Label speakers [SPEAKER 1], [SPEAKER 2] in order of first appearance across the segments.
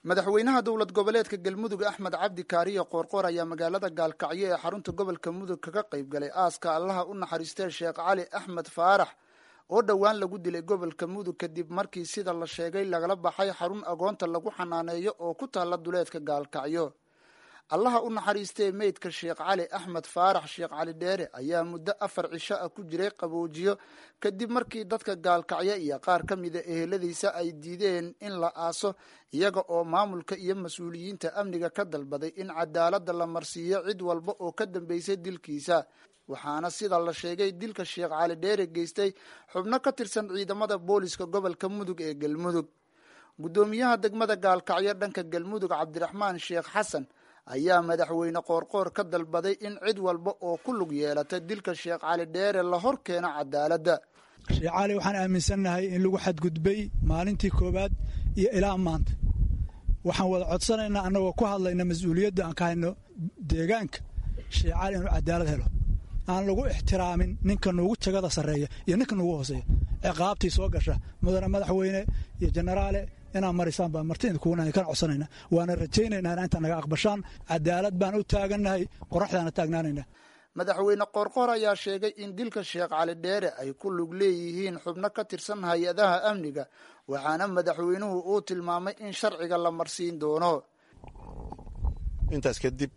[SPEAKER 1] madaxweynaha dowlad goboleedka galmudug axmed cabdi kaariyo qoorqoor ayaa magaalada gaalkacyo ee xarunta gobolka mudug kaga qayb galay aaska allaha u naxariistee sheekh cali axmed faarax oo dhowaan lagu dilay gobolka mudug kadib markii sida la sheegay lagala baxay xarun agoonta lagu xanaaneeyo oo ku taalla duleedka gaalkacyo allaha u naxariistee meydka sheekh cali axmed faarax sheekh cali dheere ayaa muddo afar cisho ah ku jiray qaboojiyo kadib markii dadka gaalkacyo iyo qaar ka mida eheladiisa ay diideen in la aaso iyaga oo maamulka iyo mas-uuliyiinta amniga ka dalbaday in cadaaladda la marsiiyo cid walba oo ka dambeysay dilkiisa waxaana sida la sheegay dilka sheekh cali dheere geystay xubno ka tirsan ciidamada booliska gobolka mudug ee galmudug guddoomiyaha degmada gaalkacyo dhanka galmudug cabdiraxmaan sheekh xasan ayaa madaxweyne qoorqoor ka dalbaday in cid walba oo ku lug yeelata dilka sheekh cali dheere la hor keeno cadaaladda
[SPEAKER 2] sheekh cali waxaan aaminsannahay in lagu xadgudbay maalintii koowaad iyo ilaa maanta waxaan wada codsanaynaa annagoo ku hadlayna mas-uuliyadda aan ka hayno deegaanka sheekh cali inuu cadaalad helo aan lagu ixtiraamin ninka nuugu jagada sarreeya iyo ninka nuugu hooseeya ciqaabtii soo gasha mudane madaxweyne iyo jenaraale inaad marisaan baan martida kuuna kana codsanayna waana rajaynaynaa in inta naga aqbashaan cadaalad baan u taagannahay qoraxdaana taagnaanayna
[SPEAKER 1] madaxweyne qoorqoor ayaa sheegay in dilka sheekh cali dheere ay ku lug leeyihiin xubno ka tirsan hay-adaha amniga waxaana madaxweynuhu uu tilmaamay in sharciga la marsiin doono
[SPEAKER 3] intaas kadib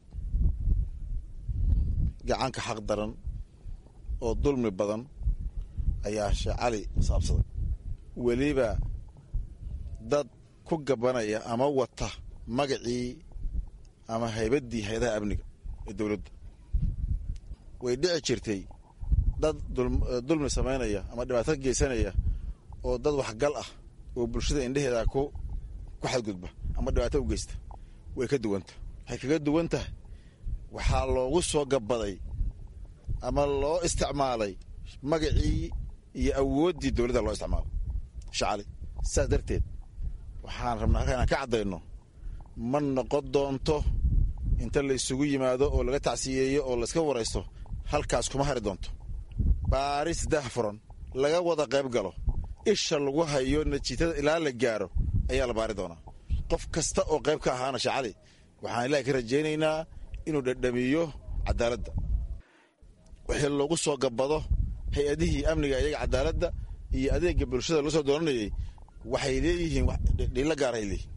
[SPEAKER 3] gacanka xaq daran oo dulmi badan ayaa sheekh cali saabsaday weliba dad ku gabanaya ama wata magacii ama haybaddii hay-adaha amniga ee dowladda way dhici jirtay dad dulmi samaynaya ama dhibaato geysanaya oo dad waxgal ah oo bulshada indheheeda ku ku xadgudba ama dhibaato u geysta way ka duwanta waxay kaga duwan tahay waxaa loogu soo gabaday ama loo isticmaalay magacii iyo awooddii dowladda loo isticmaalay shacali saas darteed waxaan rabnaa halkaa inaan ka caddayno ma noqon doonto inta la isugu yimaado oo laga tacsiyeeyo oo layska waraysto halkaas kuma hari doonto baaris dahfuran laga wada qayb galo isha lagu hayo natiijada ilaa la gaaro ayaa la baari doonaa qof kasta oo qayb ka ahaana shacali waxaan ilaahay ka rajaynaynaa inuu dhadhamiyo cadaaladda wixii loogu soo gabado hay-adihii amniga iyaga cadaaladda iyo adeega bulshada loo soo dooranayay waxay leeyihiin dhiilo gaaray leeyihin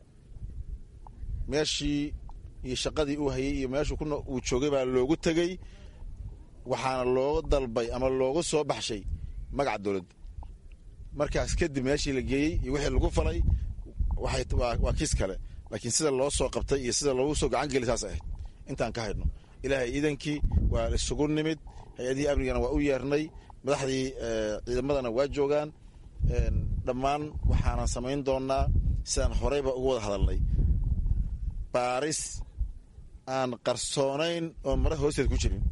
[SPEAKER 3] meeshii iyo shaqadii uu hayay iyo meeshuu uu joogay baa loogu tegey waxaana looga dalbay ama loogu soo baxshay magaca dowladda markaas kadib meeshii la geeyey iyo wixii lagu falay waa kiis kale laakiin sida loo soo qabtay iyo sida loogu soo gacan geli saas ahayd intaan ka haydno ilaahay iidankii waa isugu nimid hay-adihii amnigana waa u yeernay madaxdii ciidamadana waa joogaan dhammaan waxaanan samayn doonaa sidaan horeyba uga wada hadalnay baaris aan qarsoonayn oon mara hoosteed ku jirin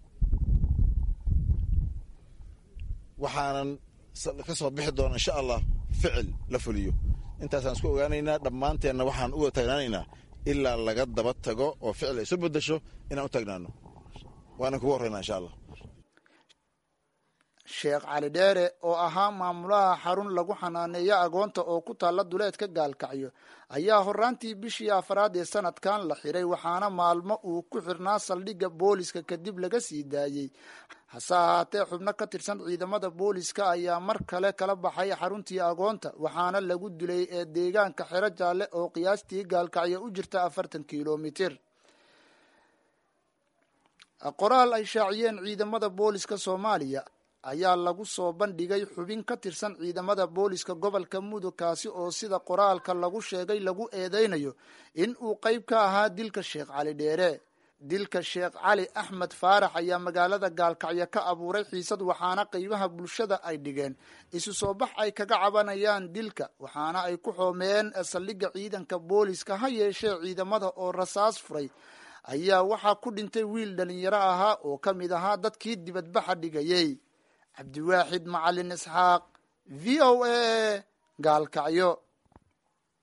[SPEAKER 3] waxaanan ka soo bixi doona insha allah ficil la fuliyo intaasaan isku ogaanaynaa dhammaanteenna waxaan u wada taagnaanaynaa ilaa laga daba tago oo ficil ay isu bedasho inaan u taagnaano waanan kugu horreynaa insha allah
[SPEAKER 1] sheekh cali dheere oo ahaa maamulaha xarun lagu xanaaneeyo agoonta oo ku taalla duleedka gaalkacyo ayaa horaantii bishii afraad ee sanadkan la xiray waxaana maalmo uu ku xirnaa saldhigga booliska kadib laga sii daayey hase ahaatee xubno ka tirsan ciidamada booliska ayaa mar kale kala baxay xaruntii agoonta waxaana lagu dilay ee deegaanka xero jaalle oo qiyaastii gaalkacyo u jirta afartan kilomitir qoraal ay shaaciyeen ciidamada booliska soomaaliya ayaa lagu soo bandhigay xubin ka tirsan ciidamada booliska gobolka mudug kaasi oo sida qoraalka lagu sheegay lagu eedeynayo in uu qayb ka ahaa dilka sheekh cali dheere dilka sheekh cali axmed faarax ayaa magaalada gaalkacyo ka abuuray xiisad waxaana qeybaha bulshada ay dhigeen isu soo bax ay kaga cabanayaan dilka waxaana ay ku xoomeen saldhigga ciidanka booliska ha yeeshee ciidamada oo rasaas furay ayaa waxaa ku dhintay wiil dhalinyaro ahaa oo ka mid ahaa dadkii dibadbaxa dhigayey cabdiwaaxid macalin isxaaq v o a gaalkacyo